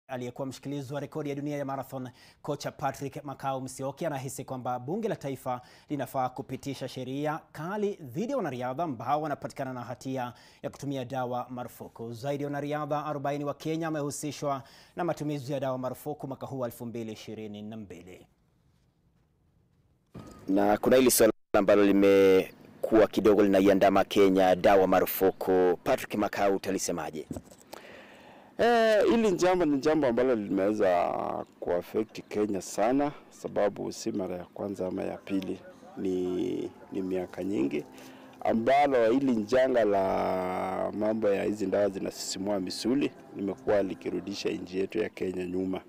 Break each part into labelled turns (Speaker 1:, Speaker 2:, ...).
Speaker 1: Aliyekuwa mshikilizi wa rekodi ya dunia ya marathon kocha Patrick Makau Msioki anahisi kwamba bunge la taifa linafaa kupitisha sheria kali dhidi ya wanariadha ambao wanapatikana na hatia ya kutumia dawa marufuku. Zaidi ya wanariadha 40 wa Kenya wamehusishwa na matumizi ya dawa marufuku mwaka huu 2022.
Speaker 2: Na kuna hili swala ambalo limekuwa kidogo linaiandama Kenya, dawa marufuku. Patrick Makau, utalisemaje?
Speaker 3: Eh, hili jambo ni jambo ambalo limeweza kuaffect Kenya sana, sababu si mara ya kwanza ama ya pili, ni, ni miaka nyingi ambalo hili njanga la mambo ya hizi dawa zinasisimua misuli limekuwa likirudisha nchi yetu ya Kenya nyuma,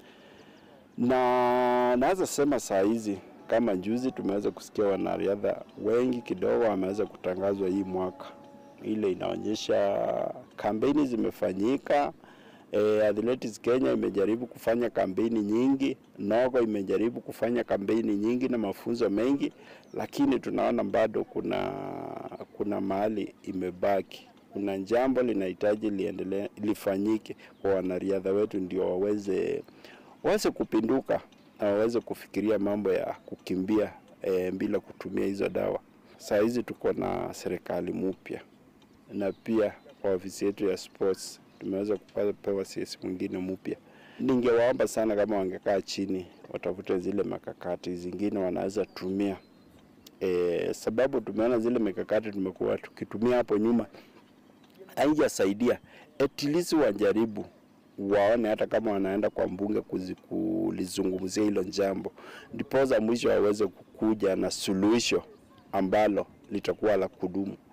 Speaker 3: na naweza sema saa hizi kama juzi tumeweza kusikia wanariadha wengi kidogo wameweza kutangazwa hii mwaka. Ile inaonyesha kampeni zimefanyika. E, Athletics Kenya imejaribu kufanya kampeni nyingi, Nogo imejaribu kufanya kampeni nyingi na mafunzo mengi, lakini tunaona bado kuna kuna mahali imebaki. Kuna jambo linahitaji liendelee lifanyike kwa wanariadha wetu, ndio waweze waweze kupinduka na waweze kufikiria mambo ya kukimbia e, bila kutumia hizo dawa. Saa hizi tuko na serikali mpya na pia kwa ofisi yetu ya sports tumeweza kupewa CS mwingine mpya. Ningewaomba sana kama wangekaa chini watafute zile mikakati zingine wanaweza tumia e, sababu tumeona zile mikakati tumekuwa tukitumia hapo nyuma haijasaidia. At least wajaribu waone hata kama wanaenda kwa mbunge kulizungumzia hilo jambo, ndipoza mwisho waweze kukuja na suluhisho ambalo litakuwa la kudumu.